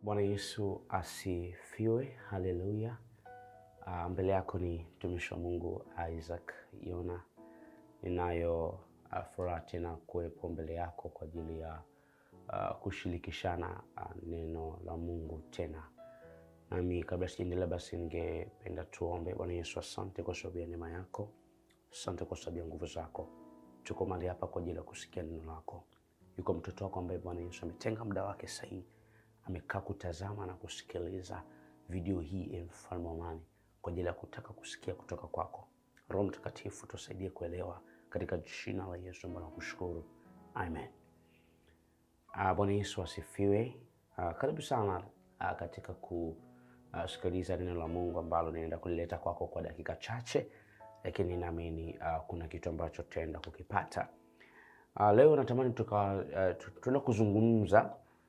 Bwana Yesu asifiwe, haleluya. Uh, mbele yako ni mtumishi wa Mungu Isaac Yona. Ninayo uh, furaha tena kuwepo mbele yako kwa ajili ya uh, kushirikishana uh, neno la Mungu tena. Nami kabla sijaendelea, basi ningependa tuombe. Bwana Yesu, asante kwa sababu ya neema yako, asante kwa sababu ya nguvu zako. Tuko mahali hapa kwa ajili ya kusikia neno lako. Yuko mtoto wako ambaye Bwana Yesu ametenga muda wake sahihi, amekaa kutazama na kusikiliza video hii, e mfalme wa amani, kwa ajili ya kutaka kusikia kutoka kwako. Roho Mtakatifu, tusaidie kuelewa katika jina la Yesu ambaye nakushukuru, amen. Uh, Bwana Yesu asifiwe. Uh, karibu sana uh, katika kusikiliza neno la Mungu ambalo ninaenda kulileta kwako kwa dakika chache, lakini naamini uh, kuna kitu ambacho tutaenda kukipata. Uh, leo natamani tuka uh, tuenda kuzungumza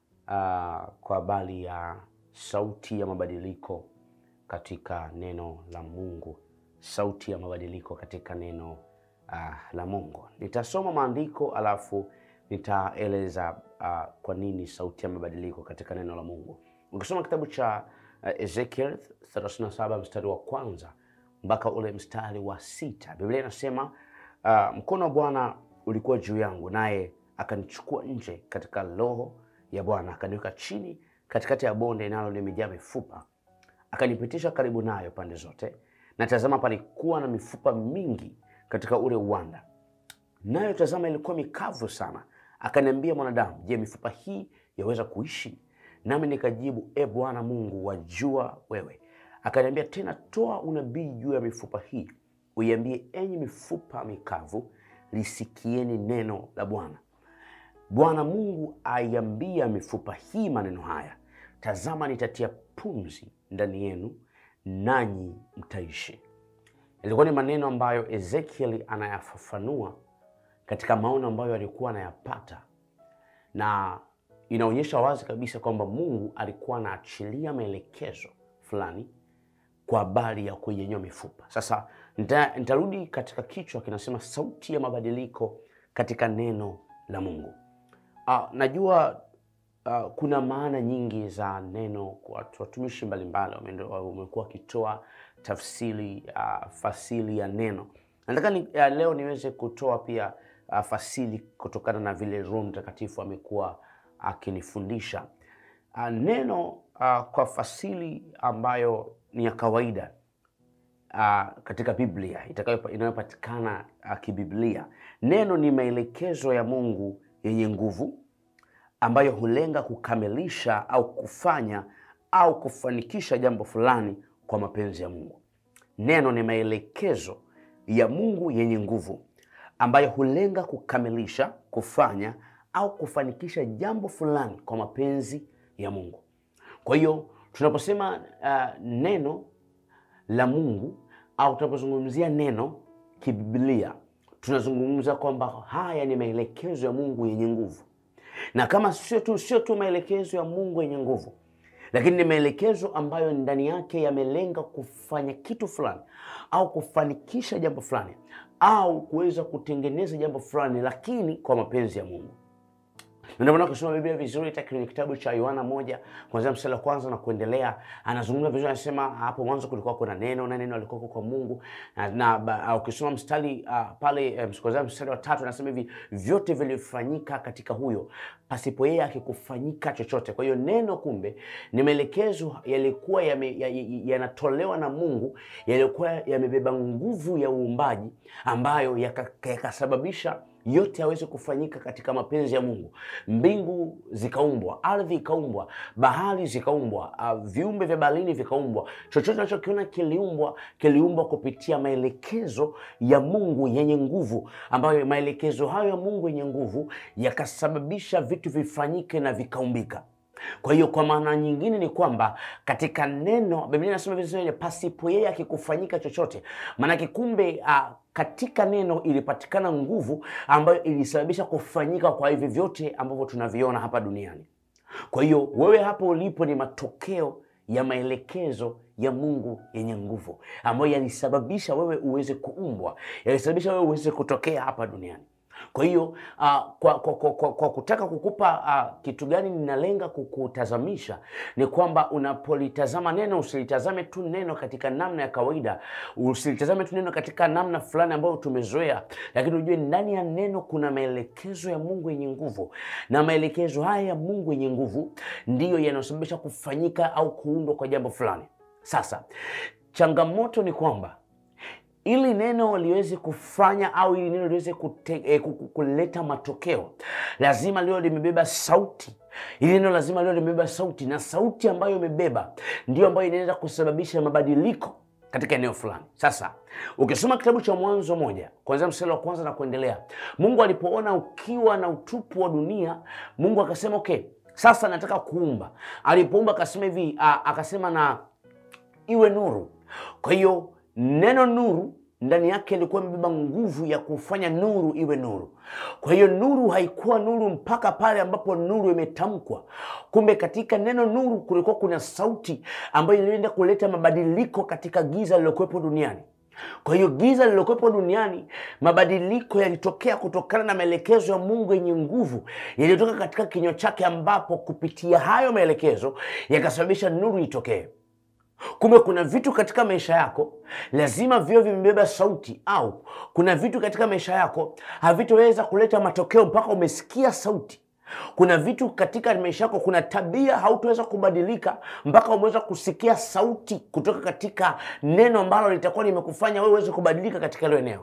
uh, kwa habari ya sauti ya mabadiliko katika neno la Mungu, sauti ya mabadiliko katika neno uh, la Mungu. Nitasoma maandiko alafu nitaeleza uh, kwa nini sauti ya mabadiliko katika neno la Mungu. Ukisoma kitabu cha uh, Ezekiel 37 mstari wa kwanza mpaka ule mstari wa sita Biblia inasema uh, mkono wa Bwana ulikuwa juu yangu, naye akanichukua nje katika roho ya Bwana, akaniweka chini katikati ya bonde nalo limejaa mifupa, akanipitisha karibu nayo pande zote, na tazama, palikuwa na mifupa mingi katika ule uwanda, nayo tazama, ilikuwa mikavu sana. Akaniambia, mwanadamu, je, mifupa hii yaweza kuishi? Nami nikajibu, e Bwana Mungu, wajua wewe. Akaniambia tena, toa unabii juu ya mifupa hii, uiambie, enyi mifupa mikavu, lisikieni neno la Bwana. Bwana Mungu aiambia mifupa hii maneno haya, tazama, nitatia pumzi ndani yenu, nanyi mtaishi. Ilikuwa ni maneno ambayo Ezekieli anayafafanua katika maono ambayo alikuwa anayapata, na inaonyesha wazi kabisa kwamba Mungu alikuwa anaachilia maelekezo fulani kwa habari ya kuinyanyua mifupa. Sasa nita- nitarudi katika kichwa kinasema sauti ya mabadiliko katika neno la Mungu. Uh, najua uh, kuna maana nyingi za neno kwa watu watumishi mbalimbali wameende- wamekuwa wakitoa tafsiri uh, fasili ya neno. Nataka ni, uh, leo niweze kutoa pia uh, fasili kutokana na vile Roho Mtakatifu amekuwa akinifundisha uh, neno uh, kwa fasili ambayo ni ya kawaida uh, katika Biblia itakayo inayopatikana uh, kibiblia. Neno ni maelekezo ya Mungu yenye nguvu ambayo hulenga kukamilisha au kufanya au kufanikisha jambo fulani kwa mapenzi ya Mungu. Neno ni maelekezo ya Mungu yenye nguvu ambayo hulenga kukamilisha, kufanya au kufanikisha jambo fulani kwa mapenzi ya Mungu. Kwa hiyo tunaposema uh, neno la Mungu au tunapozungumzia neno kibiblia, tunazungumza kwamba haya ni maelekezo ya Mungu yenye nguvu, na kama sio tu sio tu maelekezo ya Mungu yenye nguvu, lakini ni maelekezo ambayo ndani yake yamelenga kufanya kitu fulani au kufanikisha jambo fulani au kuweza kutengeneza jambo fulani, lakini kwa mapenzi ya Mungu. Ndio maana ukisoma Biblia vizuri hata kwenye kitabu cha Yohana moja kuanzia mstari wa kwanza na kuendelea, anazungumza vizuri, anasema hapo mwanzo kulikuwa kuna neno na neno alikuwa kwa Mungu na, na ba- uh, ukisoma mstari uh, pale um, kuanzia mstari wa tatu anasema hivi vyote vilifanyika katika huyo, pasipo yeye akikufanyika chochote. Kwa hiyo neno kumbe ni maelekezo yalikuwa yame- ya- ya- yanatolewa na Mungu yalikuwa yamebeba nguvu ya uumbaji ambayo yaka- yakasababisha yote yaweze kufanyika katika mapenzi ya Mungu. Mbingu zikaumbwa, ardhi ikaumbwa, bahari zikaumbwa, uh, viumbe vya baharini vikaumbwa. Chochote unachokiona kiliumbwa, kiliumbwa kupitia maelekezo ya Mungu yenye nguvu, ambayo maelekezo hayo ya Mungu yenye nguvu yakasababisha vitu vifanyike na vikaumbika. Kwa hiyo kwa maana nyingine ni kwamba katika neno Biblia inasema vizuri, pasipo yeye akikufanyika chochote. Maanake kumbe uh, katika neno ilipatikana nguvu ambayo ilisababisha kufanyika kwa hivi vyote ambavyo tunaviona hapa duniani. Kwa hiyo wewe hapo ulipo ni matokeo ya maelekezo ya Mungu yenye nguvu ambayo yalisababisha wewe uweze kuumbwa, yalisababisha wewe uweze kutokea hapa duniani. Kwa hiyo uh, kwa, kwa, kwa, kwa, kwa kutaka kukupa uh, kitu gani ninalenga kukutazamisha ni kwamba unapolitazama neno usilitazame tu neno katika namna ya kawaida, usilitazame tu neno katika namna fulani ambayo tumezoea, lakini ujue ndani ya neno kuna maelekezo ya Mungu yenye nguvu, na maelekezo haya ya Mungu yenye nguvu ndiyo yanayosababisha kufanyika au kuundwa kwa jambo fulani. Sasa changamoto ni kwamba ili neno liweze kufanya au ili neno liweze kute, eh, ku- ku- kuleta matokeo lazima liwe limebeba sauti. Ili neno lazima liwe limebeba sauti, na sauti ambayo imebeba ndio ambayo inaweza kusababisha mabadiliko katika eneo fulani. Sasa ukisoma kitabu cha Mwanzo moja kuanzia mstari wa kwanza na kuendelea, Mungu alipoona ukiwa na utupu wa dunia, Mungu akasema okay, sasa nataka kuumba. Alipoumba akasema hivi, a- akasema na iwe nuru. Kwa hiyo neno nuru ndani yake ilikuwa imebeba nguvu ya kufanya nuru iwe nuru. Kwa hiyo nuru haikuwa nuru mpaka pale ambapo nuru imetamkwa. Kumbe katika neno nuru kulikuwa kuna sauti ambayo ilienda kuleta mabadiliko katika giza lililokuwepo duniani. Kwa hiyo giza lililokuwepo duniani, mabadiliko yalitokea kutokana na maelekezo ya Mungu yenye nguvu yaliyotoka katika kinywa chake, ambapo kupitia hayo maelekezo yakasababisha nuru itokee. Kumbe kuna vitu katika maisha yako lazima viwe vimebeba sauti, au kuna vitu katika maisha yako havitoweza kuleta matokeo mpaka umesikia sauti. Kuna vitu katika maisha yako, kuna tabia hautoweza kubadilika mpaka umeweza kusikia sauti kutoka katika neno ambalo litakuwa limekufanya wewe uweze kubadilika katika hilo eneo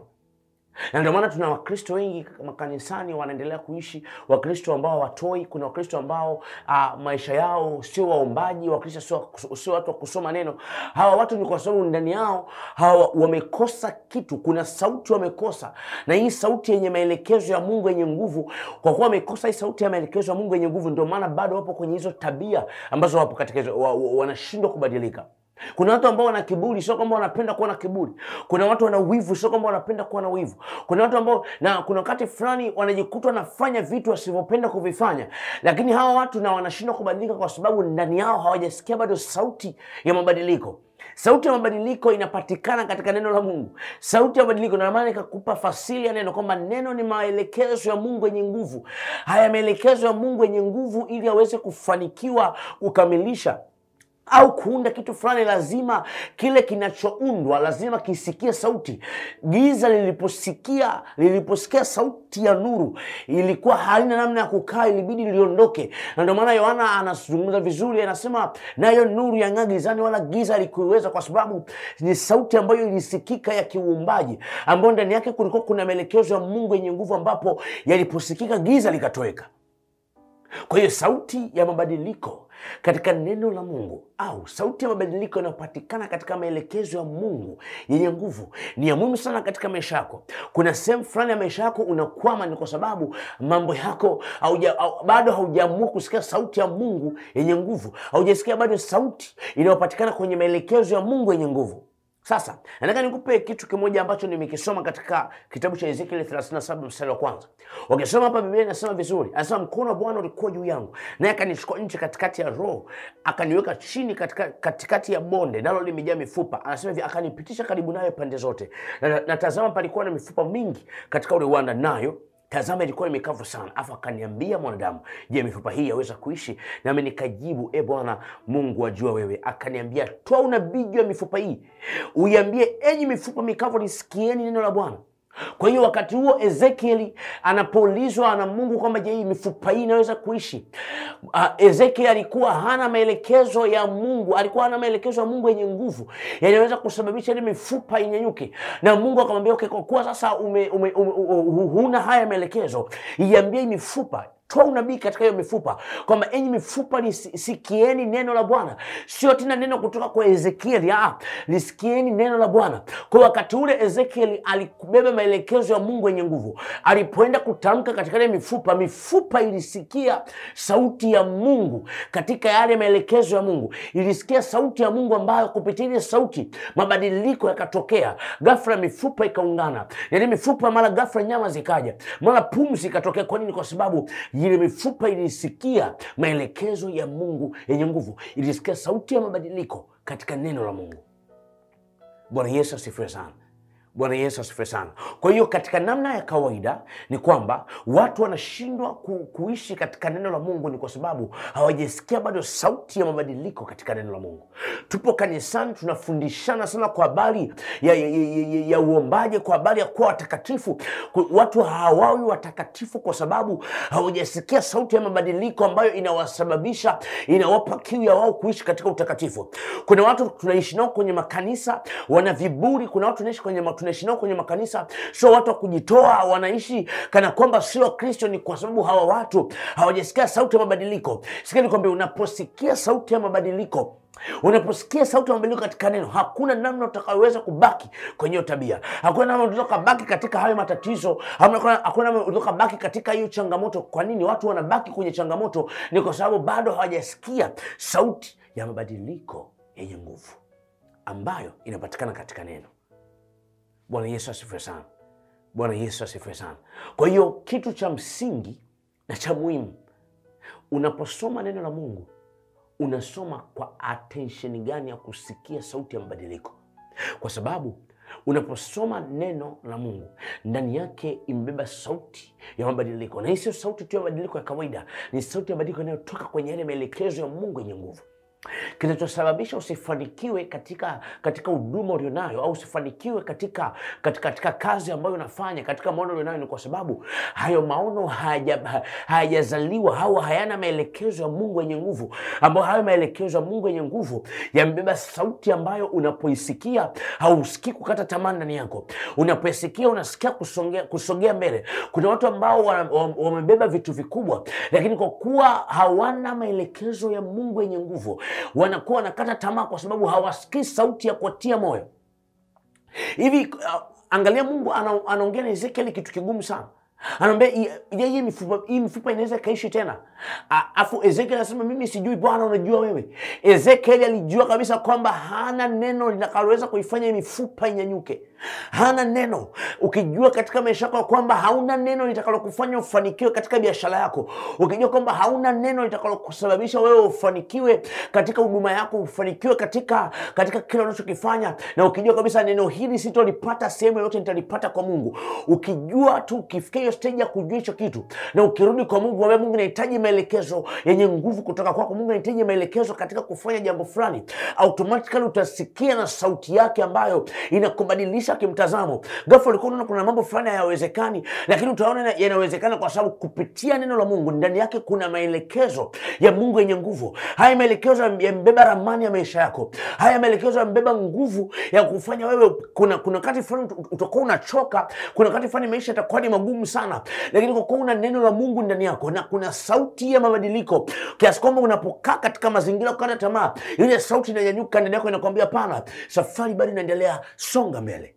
na ndio maana tuna wakristo wengi makanisani wanaendelea kuishi wakristo ambao hawatoi kuna wakristo ambao uh, maisha yao sio waombaji wakristo sio, sio watu wa kusoma neno hawa watu ni kwa sababu ndani yao hawa wamekosa kitu kuna sauti wamekosa na hii sauti yenye maelekezo ya mungu yenye nguvu kwa kuwa wamekosa hii sauti ya maelekezo ya mungu yenye nguvu ndio maana bado wapo kwenye hizo tabia ambazo wapo katika hizo wa, wa, wanashindwa kubadilika kuna watu ambao wana kiburi, sio kwamba wanapenda kuwa na kiburi. Kuna watu wana wivu, sio kwamba wanapenda kuwa na wivu. Kuna watu ambao, na kuna wakati fulani wanajikuta wanafanya vitu wasivyopenda kuvifanya, lakini hawa watu na wanashindwa kubadilika kwa sababu ndani yao hawajasikia bado sauti ya mabadiliko. Sauti ya mabadiliko inapatikana katika neno la Mungu. Sauti ya mabadiliko, ndio maana ikakupa fasili ya neno kwamba neno ni maelekezo ya Mungu yenye nguvu. Haya maelekezo ya Mungu yenye nguvu, ili aweze kufanikiwa kukamilisha au kuunda kitu fulani, lazima kile kinachoundwa lazima kisikie sauti. Giza liliposikia liliposikia sauti ya nuru, ilikuwa halina namna ya kukaa, ilibidi liondoke. Na ndio maana Yohana anazungumza vizuri, anasema nayo nuru yang'aa gizani, wala giza likuiweza, kwa sababu ni sauti ambayo ilisikika ya kiuumbaji, ambayo ndani yake kulikuwa kuna maelekezo ya Mungu yenye nguvu, ambapo yaliposikika giza likatoweka. Kwa hiyo sauti ya mabadiliko katika neno la Mungu au sauti ya mabadiliko inayopatikana katika maelekezo ya Mungu yenye nguvu ni ya muhimu sana katika maisha yako. Kuna sehemu fulani ya maisha yako unakwama, ni kwa sababu mambo yako hauja, au, bado haujaamua kusikia sauti ya Mungu yenye nguvu, haujasikia bado sauti inayopatikana kwenye maelekezo ya Mungu yenye nguvu. Sasa nataka nikupe kitu kimoja ambacho nimekisoma katika kitabu cha Ezekieli 37 mstari wa kwanza. Ukisoma hapa Biblia inasema vizuri, anasema mkono wa Bwana ulikuwa juu yangu, naye akanichukua nje katikati ya roho, akaniweka chini katika, katikati ya bonde nalo limejaa mifupa. Anasema hivi, akanipitisha karibu nayo pande zote, na, na tazama, palikuwa na mifupa mingi katika ule uwanda, nayo tazama ilikuwa imekavu sana. Afu akaniambia mwanadamu, je, mifupa hii yaweza kuishi? Nami nikajibu, e Bwana Mungu wajua wewe. Akaniambia, toa unabii juu ya mifupa hii, uiambie, enyi mifupa mikavu, lisikieni neno la Bwana. Kwa hiyo wakati huo Ezekieli anapoulizwa na Mungu kwamba je, hii mifupa hii inaweza kuishi? Uh, Ezekieli alikuwa hana maelekezo ya Mungu, alikuwa hana maelekezo ya Mungu yenye nguvu yanaweza kusababisha ile mifupa inyanyuke, na Mungu akamwambia okay, kwa kuwa sasa ume, ume, ume, ume, huna haya maelekezo, iambie hii mifupa toa unabii katika hiyo mifupa kwamba enyi mifupa lisikieni neno la Bwana. Sio tena neno kutoka kwa Ezekieli, ah, lisikieni neno la Bwana. Kwa wakati ule Ezekieli alikubeba maelekezo ya Mungu yenye nguvu. Alipoenda kutamka katika ile mifupa, mifupa ilisikia sauti ya Mungu katika yale maelekezo ya Mungu, ilisikia sauti ya Mungu ambayo kupitia ile sauti mabadiliko yakatokea. Ghafla mifupa ikaungana, yani mifupa mara ghafla nyama zikaja, mara pumzi ikatokea. Kwa nini? Kwa sababu ile mifupa ilisikia maelekezo ya Mungu yenye nguvu, ilisikia sauti ya mabadiliko katika neno la Mungu. Bwana Yesu asifiwe sana. Bwana Yesu asifiwe sana. Kwa hiyo katika namna ya kawaida ni kwamba watu wanashindwa ku, kuishi katika neno la Mungu ni kwa sababu hawajasikia bado sauti ya mabadiliko katika neno la Mungu. Tupo kanisani tunafundishana sana kwa habari ya, ya, ya, ya, ya uombaji, kwa habari ya kuwa watakatifu. Ku- Watu hawawi watakatifu kwa sababu hawajasikia sauti ya mabadiliko ambayo inawasababisha, inawapa kiu ya wao kuishi katika utakatifu. Kuna watu tunaishi nao kwenye makanisa wana viburi. Kuna watu tunaishi kwenye ma- tunaishi nao kwenye makanisa, sio watu wa kujitoa, wanaishi kana kwamba sio Wakristo. Ni kwa sababu hawa watu hawajasikia sauti ya mabadiliko. Sikia nikwambia, unaposikia sauti ya mabadiliko unaposikia sauti ya mabadiliko katika neno, hakuna namna utakayoweza kubaki kwenye hiyo tabia. Hakuna namna unaweza kubaki katika hayo matatizo. Hakuna hakuna namna unaweza kubaki katika hiyo changamoto. Kwa nini watu wanabaki kwenye changamoto? Ni kwa sababu bado hawajasikia sauti ya mabadiliko yenye nguvu ambayo inapatikana katika neno. Bwana Yesu asifiwe sana. Bwana Yesu asifiwe sana. Kwa hiyo kitu cha msingi na cha muhimu unaposoma neno la Mungu unasoma kwa attention gani ya kusikia sauti ya mabadiliko, kwa sababu unaposoma neno la Mungu ndani yake imebeba sauti ya mabadiliko, na hii sio sauti tu ya mabadiliko ya kawaida, ni sauti ya mabadiliko inayotoka kwenye yale maelekezo ya Mungu yenye nguvu kinachosababisha usifanikiwe katika katika huduma ulionayo au usifanikiwe katika, katika, katika kazi ambayo unafanya katika maono ulionayo ni kwa sababu hayo maono hayaja- hayajazaliwa au hayana maelekezo ya Mungu yenye nguvu, ambayo hayo maelekezo ya Mungu yenye nguvu yamebeba sauti ambayo unapoisikia hausikii kukata tamaa ndani yako. Unapoisikia unasikia kusongea, kusogea mbele. Kuna watu ambao wana- wam- wamebeba vitu vikubwa, lakini kwa kuwa hawana maelekezo ya Mungu yenye nguvu wanakuwa wanakata tamaa kwa sababu hawasikii sauti ya kuwatia moyo hivi. Uh, angalia Mungu ana- anaongea na Ezekieli kitu kigumu sana anaambia "I- je, hii mifupa hii mifupa inaweza ikaishi tena? A- Afu Ezekiel anasema mimi sijui, Bwana unajua wewe. Ezekiel alijua kabisa kwamba hana neno litakaloweza kuifanya hii mifupa inyanyuke. Hana neno. Ukijua katika maisha yako kwamba hauna neno litakalokufanya ufanikiwe katika biashara yako, ukijua kwamba hauna neno litakalokusababisha wewe ufanikiwe katika huduma yako, ufanikiwe katika katika kile unachokifanya, na ukijua kabisa neno hili sitolipata sehemu yoyote, nitalipata kwa Mungu. Ukijua tu ukifikia hiyo stage ya kujua hicho kitu, na ukirudi kwa Mungu, mwambie Mungu, nahitaji maelekezo yenye nguvu kutoka kwako. Mungu, nahitaji maelekezo katika kufanya jambo fulani, automatically utasikia na sauti yake ambayo inakubadilisha kimtazamo. Ghafla ulikuwa unaona kuna mambo fulani hayawezekani, lakini utaona yana- yanawezekana kwa sababu kupitia neno la Mungu ndani yake kuna maelekezo ya Mungu yenye nguvu. Haya maelekezo yamebeba ramani ya maisha yako. Haya maelekezo yamebeba nguvu ya kufanya wewe. Kuna kuna wakati fulani ut- utakuwa unachoka, kuna wakati fulani maisha yatakuwa ni magumu sana, lakini kwa kuwa una neno la Mungu ndani yako na kuna sauti ya mabadiliko, kiasi kwamba unapokaa katika mazingira ya kukata tamaa, ile sauti inanyanyuka ndani yako inakwambia, pana safari bado inaendelea, songa mbele.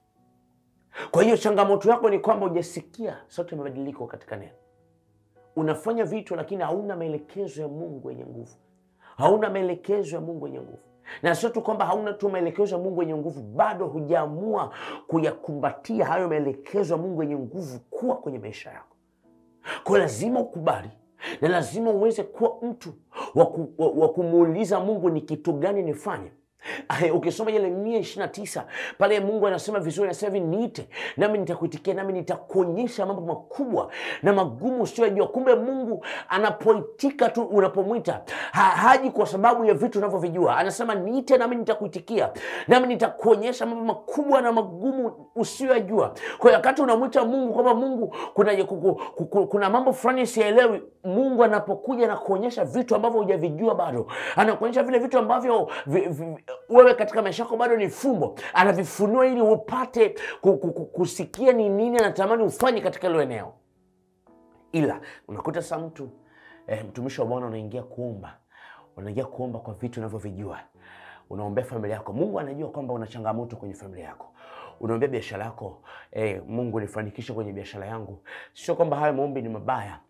Kwa hiyo changamoto yako ni kwamba hujasikia sauti ya mabadiliko katika neno. Unafanya vitu lakini hauna maelekezo ya Mungu yenye nguvu, hauna maelekezo ya Mungu yenye nguvu. Na sio tu kwamba hauna tu maelekezo ya Mungu yenye nguvu, bado hujaamua kuyakumbatia hayo maelekezo ya Mungu yenye nguvu kuwa kwenye maisha yako. Kwa hiyo lazima ukubali na lazima uweze kuwa mtu wa ku- wa- wa kumuuliza Mungu ni kitu gani nifanye. Aya, Ukisoma Yeremia ishirini na tisa pale Mungu anasema vizuri, anasema hivi, niite nami nitakuitikia, nami nitakuonyesha mambo makubwa na magumu usiyojua. Kumbe Mungu anapoitika tu, unapomwita ha, haji kwa sababu ya vitu unavyovijua. Anasema niite, nami nitakuitikia, nami nitakuonyesha mambo makubwa na magumu usiyojua. Kwa hiyo wakati unamwita Mungu kwamba Mungu, kuna, kuku- kuku- kuna mambo fulani sielewi, Mungu anapokuja na kuonyesha vitu ambavyo hujavijua bado, anakuonyesha vile vitu ambavyo vi, vi, wewe katika maisha yako bado ni fumbo, anavifunua ili upate ku- ku- ku- kusikia ni nini anatamani ufanye katika hilo eneo. Ila unakuta sa mtu eh, mtumishi wa Bwana unaingia kuomba, unaingia kuomba kwa vitu unavyovijua, unaombea familia yako. Mungu anajua kwamba una changamoto kwenye familia yako, unaombea biashara yako eh, Mungu nifanikishe kwenye biashara yangu. Sio kwamba hayo maombi ni mabaya,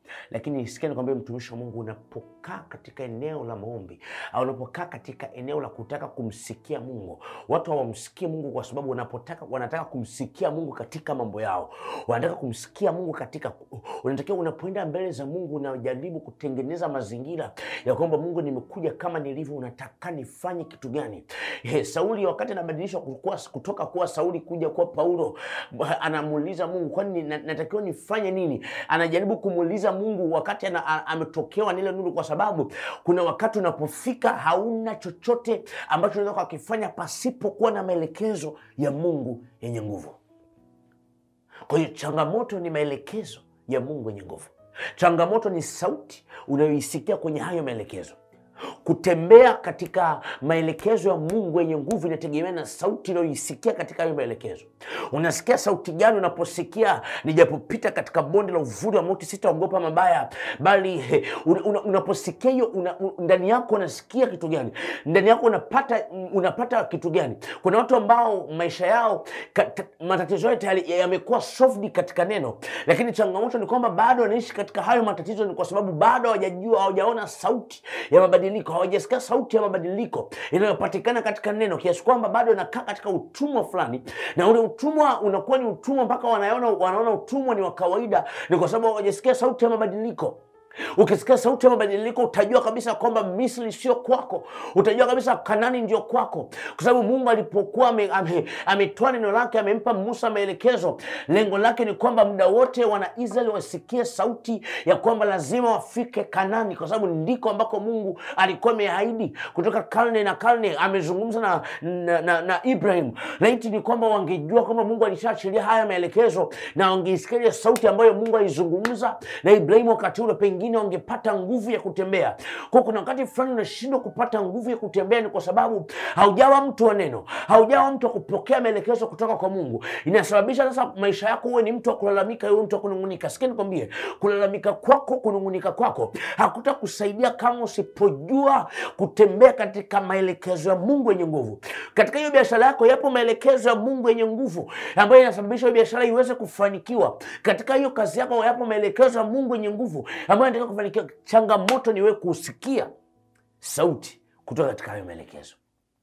lakini sikia nikwambia, mtumishi wa Mungu, unapokaa katika eneo la maombi au unapokaa katika eneo la kutaka kumsikia Mungu, watu hawamsikii Mungu kwa sababu wanapotaka wanataka kumsikia Mungu katika mambo yao, wanataka kumsikia Mungu katika, unatakiwa unapoenda mbele za Mungu unajaribu kutengeneza mazingira ya kwamba Mungu, nimekuja kama nilivyo, unataka nifanye kitu gani? He, Sauli wakati anabadilishwa kuwa- kutoka kuwa Sauli kuja kuwa Paulo, anamuuliza Mungu, kwani na- natakiwa nifanye nini? Anajaribu kumuuliza Mungu wakati ana- a- ametokewa na ile nuru, kwa sababu kuna wakati unapofika hauna chochote ambacho unaweza kukifanya pasipokuwa na maelekezo ya Mungu yenye nguvu. Kwa hiyo changamoto ni maelekezo ya Mungu yenye nguvu. Changamoto ni sauti unayoisikia kwenye hayo maelekezo. Kutembea katika maelekezo ya Mungu yenye nguvu inategemea na sauti unayoisikia katika hayo maelekezo. Unasikia sauti gani unaposikia nijapopita katika bonde la uvuli wa mauti sitaogopa mabaya, bali he, una, una, unaposikia hiyo una, un- ndani yako unasikia kitu gani? Ndani yako unapata unapata kitu gani? Kuna watu ambao maisha yao kat, matatizo yao tayari yamekuwa solved katika neno, lakini changamoto ni kwamba bado wanaishi katika hayo matatizo, ni kwa sababu bado hawajajua, hawajaona sauti ya mabadiliko, hawajasikia sauti ya mabadiliko inayopatikana katika neno, kiasi kwamba bado wanakaa katika utumwa fulani, na ule utumwa unakuwa ni utumwa mpaka wanaona wanaona utumwa ni wa kawaida, ni kwa sababu hawajasikia sauti ya mabadiliko. Ukisikia sauti ya mabadiliko utajua kabisa kwamba Misri sio kwako, utajua kabisa Kanani ndio kwako, kwa sababu Mungu alipokuwa ame- ame- ametoa neno lake, amempa Musa maelekezo, lengo lake ni kwamba muda wote wana Israeli wasikie sauti ya kwamba lazima wafike Kanani, kwa sababu ndiko ambako Mungu alikuwa ameahidi kutoka karne na karne. Amezungumza na, na, na, na Ibrahim. Laiti ni kwamba wangejua kwamba Mungu alishaachilia haya maelekezo na wangeisikia ile sauti ambayo Mungu alizungumza na Ibrahimu wakati ule, pengine wangepata nguvu ya kutembea. Kwa kuna wakati fulani unashindwa kupata nguvu ya kutembea, ni kwa sababu haujawa mtu wa neno, haujawa mtu wa kupokea maelekezo kutoka kwa Mungu. Inasababisha sasa maisha yako uwe ni mtu wa kulalamika, uwe mtu wa kunung'unika. Sikia nikwambie, kulalamika kwako, kunung'unika kwako hakutakusaidia kama usipojua kutembea katika maelekezo ya Mungu yenye nguvu. Katika hiyo biashara yako yapo maelekezo ya Mungu yenye nguvu ambayo inasababisha hiyo biashara iweze kufanikiwa. Katika hiyo kazi yako yapo maelekezo ya Mungu yenye nguvu ambayo inataka kufanikiwa. Changamoto ni wewe kusikia sauti kutoka katika hayo maelekezo.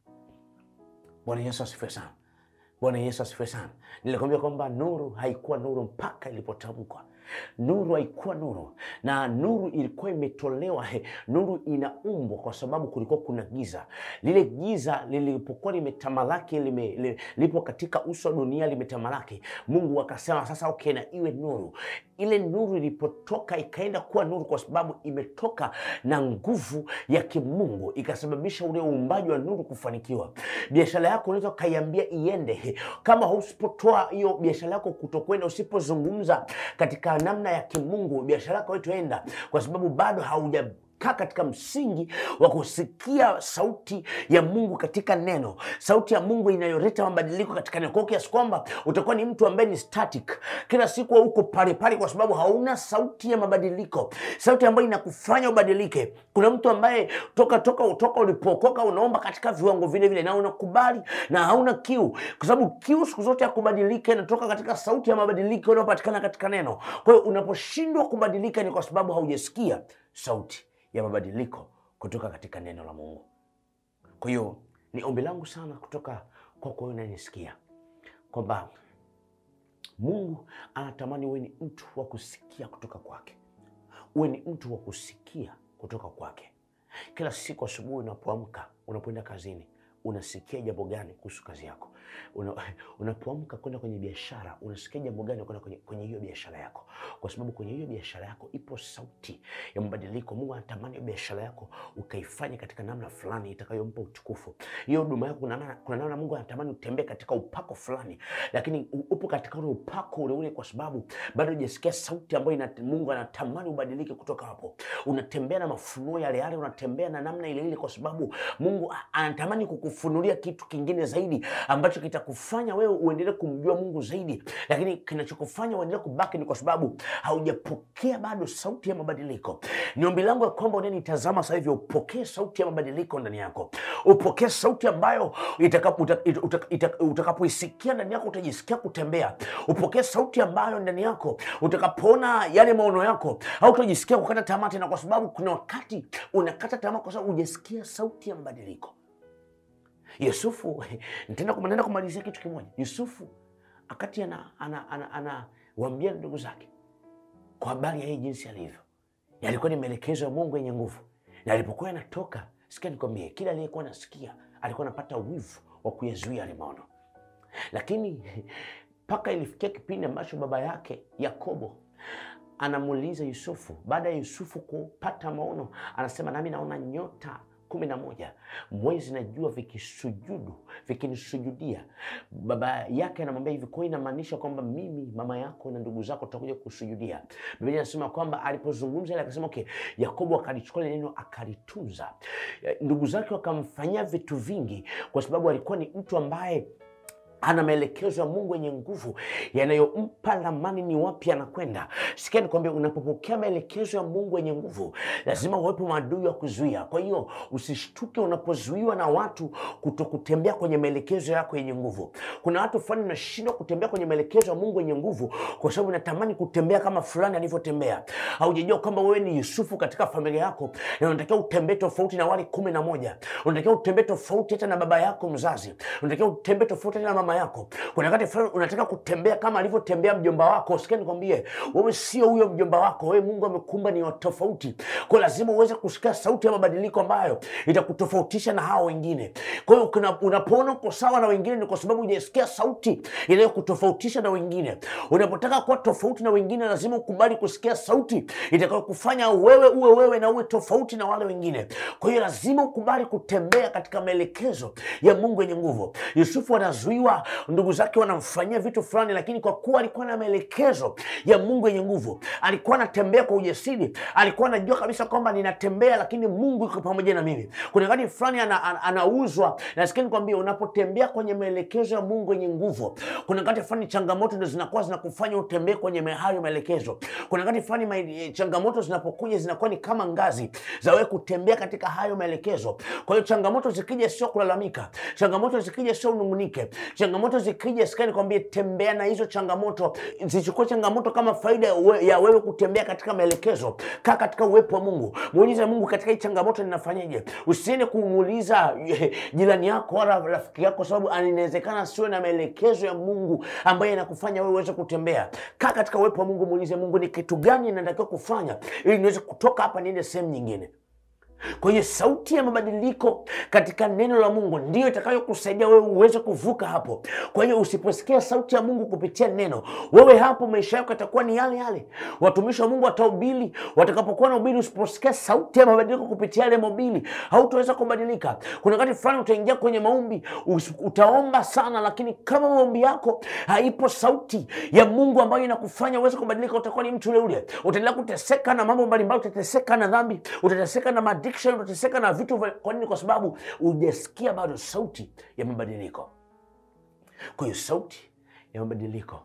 Bwana Yesu asifiwe sana. Bwana Yesu asifiwe sana. Nilikwambia kwamba nuru haikuwa nuru mpaka ilipotamkwa. Nuru haikuwa nuru, na nuru ilikuwa imetolewa. He, nuru inaumbwa kwa sababu kulikuwa kuna giza. Lile giza lilipokuwa limetamalaki, lime, li, lipo katika uso wa dunia limetamalaki, Mungu akasema sasa, okay, na iwe nuru. Ile nuru ilipotoka ikaenda kuwa nuru kwa sababu imetoka na nguvu ya kimungu, ikasababisha ule uumbaji wa nuru kufanikiwa. Biashara yako unaweza ukaiambia iende, He, kama usipotoa hiyo biashara yako kutokwenda, usipozungumza katika namna ya kimungu, biashara yako haitaenda kwa sababu bado hauja kaa katika msingi wa kusikia sauti ya Mungu katika neno, sauti ya Mungu inayoleta mabadiliko katika neno, kwa kiasi kwamba utakuwa ni mtu ambaye ni static, kila siku uko pale pale, kwa sababu hauna sauti ya mabadiliko, sauti ambayo inakufanya ubadilike. Kuna mtu ambaye toka toka toka ulipookoka unaomba katika viwango vile vile na unakubali na hauna kiu, kwa sababu kiu siku zote ya kubadilika inatoka katika sauti ya mabadiliko inayopatikana katika neno. Kwa hiyo unaposhindwa kubadilika ni kwa sababu haujasikia sauti ya mabadiliko kutoka katika neno la Mungu. Kwa hiyo ni ombi langu sana kutoka kwako wewe unanisikia kwamba Mungu anatamani uwe ni mtu wa kusikia kutoka kwake, uwe ni mtu wa kusikia kutoka kwake. Kila siku asubuhi unapoamka, unapoenda kazini, unasikia jambo gani kuhusu kazi yako? Una, unapoamka kwenda kwenye biashara, unasikia jambo gani kwenda kwenye, kwenye hiyo biashara yako? Kwa sababu kwenye hiyo biashara yako ipo sauti ya mabadiliko. Mungu anatamani hiyo biashara yako ukaifanye katika namna fulani itakayompa utukufu. Hiyo huduma yako, kuna namna kuna namna Mungu anatamani utembee katika upako fulani, lakini u- upo katika ule upako ule ule, kwa sababu bado hujasikia sauti ambayo ina, Mungu anatamani ubadilike kutoka hapo. Unatembea na mafunuo yale yale, unatembea na namna ile ile, kwa sababu Mungu a- anatamani kukufu kufunulia kitu kingine zaidi ambacho kitakufanya wewe uendelee kumjua Mungu zaidi, lakini kinachokufanya uendelee kubaki ni kwa sababu haujapokea bado sauti ya mabadiliko. Ni ombi langu ya kwamba unanitazama sasa hivi upokee sauti ya mabadiliko ndani yako, upokee sauti ambayo itakapo- uta- ita- uta- ita- utakapoisikia ndani yako utajisikia kutembea. Upokee sauti ambayo ndani yako utakapoona yale maono yako hautajisikia kukata tamaa tena, kwa sababu kuna wakati unakata tamaa kwa sababu hujasikia sauti ya mabadiliko. Yusufu, nitaenda kum- naenda kumalizia kitu kimoja. Yusufu akati anawaambia ana, ana, ana, anawaambia ndugu zake kwa habari ya yeye jinsi alivyo, yalikuwa ni maelekezo ya Mungu yenye nguvu, na alipokuwa yanatoka, sikia nikwambie, kila aliyekuwa nasikia alikuwa anapata wivu wa kuyazuia yale maono, lakini mpaka ilifikia kipindi ambacho baba yake Yakobo anamuuliza Yusufu, baada ya Yusufu kupata maono, anasema nami naona nyota kumi na moja mwezi na jua vikisujudu vikinisujudia. Baba yake anamwambia hivi, kwa hiyo inamaanisha kwamba mimi mama yako na ndugu zako tutakuja kusujudia. Biblia inasema kwamba alipozungumza ile akasema okay, Yakobo akalichukua ile neno akalitunza. Eh, Ndugu zake wakamfanyia vitu vingi, kwa sababu alikuwa ni mtu ambaye ana maelekezo ya Mungu yenye nguvu yanayompa lamani ni wapi anakwenda. Sikia nikwambia, unapopokea maelekezo ya Mungu yenye nguvu, lazima uwepo maadui wa kuzuia. Kwa hiyo usishtuke unapozuiwa na watu kutokutembea kwenye maelekezo yako yenye nguvu. Kuna watu fulani unashindwa kutembea kwenye maelekezo ya Mungu yenye nguvu kwa sababu unatamani kutembea kama fulani alivyotembea. Haujajua kwamba wewe ni Yusufu katika familia yako na unatakiwa utembee tofauti na wale kumi na moja. Unatakiwa utembee tofauti hata na baba yako mzazi. Unatakiwa utembee tofauti hata na mama yako. Kuna wakati fulani unataka kutembea kama alivyotembea mjomba wako. Sikia nikwambie, wewe sio huyo mjomba wako. Wewe Mungu amekumba ni wa tofauti. Kwa hiyo lazima uweze kusikia sauti ya mabadiliko ambayo itakutofautisha na hao wengine. Kwa hiyo kuna- unapoona uko sawa na wengine, ni kwa sababu hujasikia sauti inayokutofautisha na wengine. Unapotaka kuwa tofauti na wengine, lazima ukubali kusikia sauti itakayokufanya wewe uwe wewe na uwe tofauti na wale wengine. Kwa hiyo lazima ukubali kutembea katika maelekezo ya Mungu yenye nguvu. Yusufu anazuiwa, ndugu zake wanamfanyia vitu fulani, lakini kwa kuwa alikuwa na maelekezo ya Mungu yenye nguvu, alikuwa anatembea kwa ujasiri, alikuwa anajua kabisa kwamba ninatembea, lakini Mungu yuko pamoja na mimi. Kuna wakati fulani ana, ana, anauzwa. Nasikia nikwambia, unapotembea kwenye maelekezo ya Mungu yenye nguvu, kuna wakati fulani changamoto ndo zinakuwa zinakufanya utembee kwenye me- hayo maelekezo. Kuna wakati fulani ma- eh, changamoto zinapokuja zinakuwa ni kama ngazi za wewe kutembea katika hayo maelekezo. Kwa hiyo changamoto zikija, sio kulalamika. Changamoto zikija, sio unung'unike. Changamoto zikija, sikia nikwambie, tembea na hizo changamoto, zichukue changamoto kama faida ya we- ya wewe kutembea katika maelekezo. Kaa katika uwepo wa Mungu, muulize Mungu, katika hii changamoto ninafanyaje? Usiende kumuuliza eh, jirani yako wala rafiki yako, kwa sababu inawezekana siwe na maelekezo ya Mungu ambaye yanakufanya wewe uweze kutembea. Kaa katika uwepo wa Mungu, muulize Mungu, ni kitu gani ninatakiwa kufanya ili niweze kutoka hapa niende sehemu nyingine. Kwa hiyo sauti ya mabadiliko katika neno la Mungu ndiyo itakayokusaidia wewe uweze kuvuka hapo. Kwa hiyo usiposikia sauti ya Mungu kupitia neno, wewe hapo maisha yako yatakuwa ni yale yale. Watumishi wa Mungu watahubiri, watakapokuwa na ubiri, usiposikia sauti ya mabadiliko kupitia yale mahubiri, hautaweza kubadilika. Kuna wakati fulani utaingia kwenye maombi, us- utaomba sana, lakini kama maombi yako haipo sauti ya Mungu ambayo inakufanya uweze kubadilika, utakuwa ni mtu ule ule. Utaendelea kuteseka na mambo mbalimbali, utateseka na dhambi, utateseka na addiction, utateseka na vitu. vya- Kwa nini? Kwa sababu hujasikia bado sauti ya mabadiliko. Kwa hiyo sauti ya mabadiliko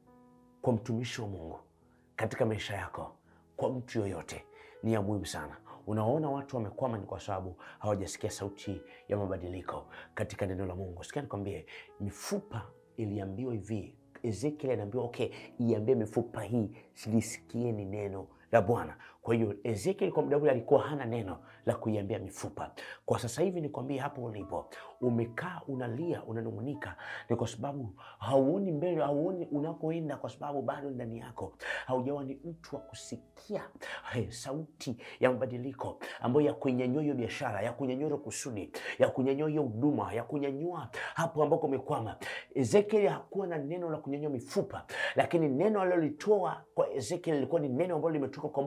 kwa mtumishi wa Mungu katika maisha yako, kwa mtu yoyote ni ya muhimu sana. Unaona watu wamekwama, ni kwa sababu hawajasikia sauti ya mabadiliko katika neno la Mungu. Sikia nikwambie, mifupa iliambiwa hivi, Ezekiel anaambiwa okay, iambie mifupa hii silisikieni neno la Bwana. Kwa hiyo Ezekiel kwa muda ule alikuwa hana neno la kuiambia mifupa. Kwa sasa hivi nikwambie, hapo ulipo umekaa unalia, unanung'unika, ni kwa sababu hauoni mbele, hauoni unakoenda, kwa sababu bado ndani yako haujawa ni mtu wa kusikia hey, sauti ya mabadiliko ambayo ya kuinyanyua hiyo biashara, ya kunyanyua hiyo kusudi, ya kunyanyua hiyo huduma, ya kunyanyua hapo ambako umekwama. Ezekiel hakuwa na neno la kunyanyua mifupa, lakini neno alilolitoa kwa Ezekiel lilikuwa ni neno ambalo limetoka kwa Mungu.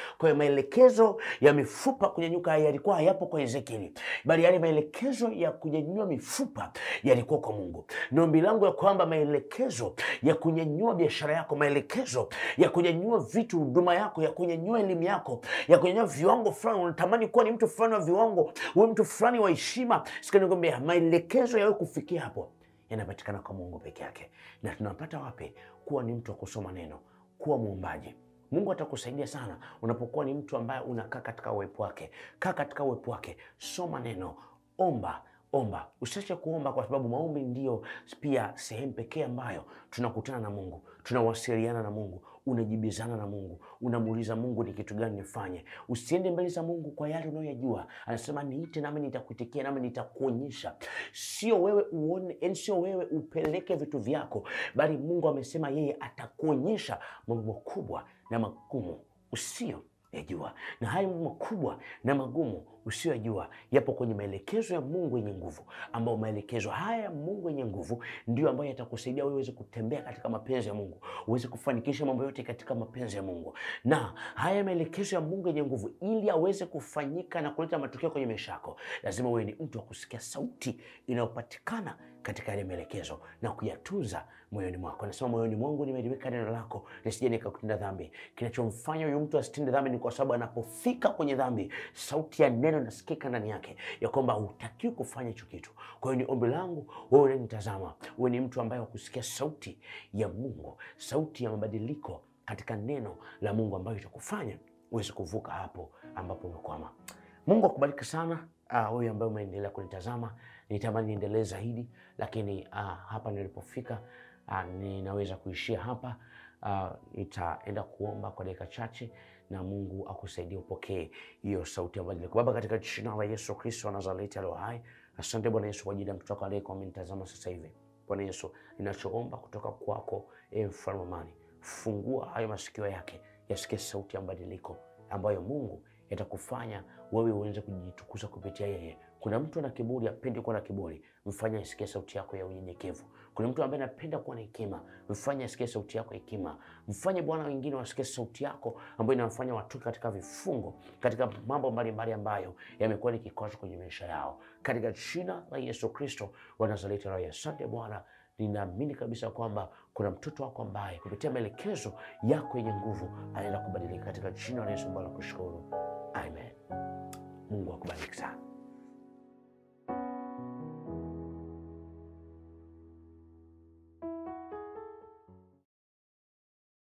Kwa hiyo maelekezo ya mifupa kunyanyuka yalikuwa hayapo kwa Ezekieli, bali yale maelekezo ya kunyanyua mifupa yalikuwa kwa Mungu. Ni ombi langu ya kwamba maelekezo ya kunyanyua biashara yako, maelekezo ya kunyanyua vitu, huduma yako, ya kunyanyua elimu yako, ya kunyanyua viwango fulani, unatamani kuwa ni mtu fulani wa viwango, uwe mtu fulani wa heshima, sikanikwambia maelekezo yawe kufikia hapo yanapatikana kwa Mungu peke yake. Na tunapata wapi? Kuwa ni mtu wa kusoma neno, kuwa mwombaji. Mungu atakusaidia sana unapokuwa ni mtu ambaye unakaa katika uwepo wake. Kaa katika uwepo wake, soma neno, omba omba. Usiache kuomba, kwa sababu maombi ndiyo pia sehemu pekee ambayo tunakutana na Mungu, tunawasiliana na Mungu, unajibizana na Mungu, unamuuliza Mungu ni kitu gani nifanye. Usiende mbele za Mungu kwa yale unayoyajua. Anasema niite, nami nitakuitikia, nami nitakuonyesha. Sio wewe uone, yani sio wewe upeleke vitu vyako, bali Mungu amesema yeye atakuonyesha mambo makubwa na magumu usio yajua na hayo makubwa na magumu usiyojua yapo kwenye maelekezo ya Mungu yenye nguvu, ambayo maelekezo haya ya Mungu yenye nguvu ndio ambayo yatakusaidia wewe uweze kutembea katika mapenzi ya Mungu, uweze kufanikisha mambo yote katika mapenzi ya Mungu. Na haya maelekezo ya Mungu yenye nguvu, ili aweze kufanyika na kuleta matokeo kwenye maisha yako, lazima wewe ni mtu wa kusikia sauti inayopatikana katika yale maelekezo na kuyatunza moyoni mwako. Nasema moyoni mwangu nimeliweka neno lako, nisije nikakutenda dhambi. Kinachomfanya huyu mtu asitende dhambi ni kwa sababu anapofika kwenye dhambi, sauti ya neno inasikika ndani yake ya kwamba hutakiwi kufanya hicho kitu. Kwa hiyo ni ombi langu wewe unanitazama, wewe ni mtu ambaye wakusikia sauti ya Mungu, sauti ya mabadiliko katika neno la Mungu ambayo itakufanya uweze kuvuka hapo ambapo umekwama. Mungu akubariki sana wewe uh, ambaye umeendelea kunitazama. Nitamani niendelee zaidi, lakini uh, hapa nilipofika uh, ninaweza kuishia hapa. Uh, nitaenda kuomba kwa dakika chache na Mungu akusaidia upokee hiyo sauti ya badiliko. Baba, katika jina la Yesu Kristo wa Nazareti aliye hai, asante Bwana Yesu kwa ajili ya mtoto wako aliyekuwa amenitazama sasa hivi. Bwana Yesu, ninachoomba kutoka kwako, e mfalme wa amani, fungua hayo masikio yake yasikie sauti ya badiliko ambayo Mungu yatakufanya wewe uweze kujitukuza kupitia yeye. Kuna mtu ana kiburi, apendi kuwa na kiburi, mfanye asikie sauti yako ya unyenyekevu. Kuna mtu ambaye anapenda kuwa na hekima, mfanye asikie sauti yako ya hekima. Mfanye Bwana wengine wasikie sauti yako ambayo inawafanya watoke katika vifungo, katika mambo mbalimbali ambayo yamekuwa ni kikwazo kwenye maisha yao, katika jina la Yesu Kristo wa Nazareti. Asante Bwana, ninaamini kabisa kwamba kuna mtoto wako ambaye kupitia maelekezo yako yenye nguvu anaenda kubadilika, katika jina la Yesu. Bwana kushukuru, amen. Mungu akubariki sana.